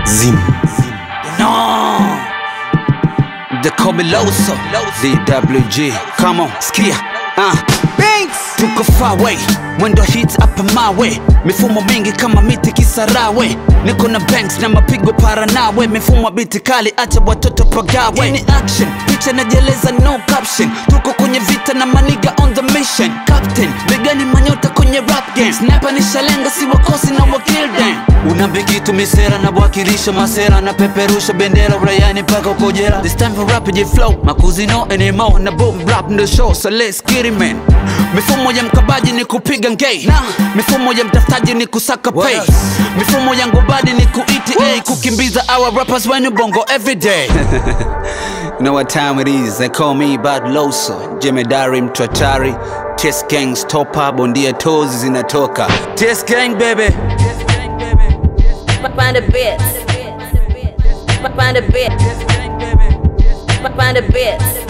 Zim. No. They call me Loso. DWG. Come on, skia. Uh. Tuko far away, mwendo hits up my way, mifumo mingi kama miti Kisarawe, niko na banks na mapigo para nawe, mifumo biti kali, acha watoto pagawe. Hii ni action, picha najeleza no caption, tuko kwenye vita na maniga on the mission. Captain, begani manyota kwenye rap game, sniper nishalenga, si wakosi na wakill them. Unabikitu misera na wakilisha masera na peperusha bendera uraiani mpaka uko jela. This time for rapid flow, makuzi no anymore na boom rap the show, so let's get it man. Mifumo ya mkabaji ni kupiga ngei nah. Mifumo ya mtafutaji ni kusaka pay else? Mifumo ya ngobadi ni kuita kukimbiza our rappers when bongo every day You know what time it is, they call me Bad Loso Jemedari mtwatari Test Gang stopa bondia tozi zinatoka Test Gang baby Find a bit. Find a bit. Find a bit.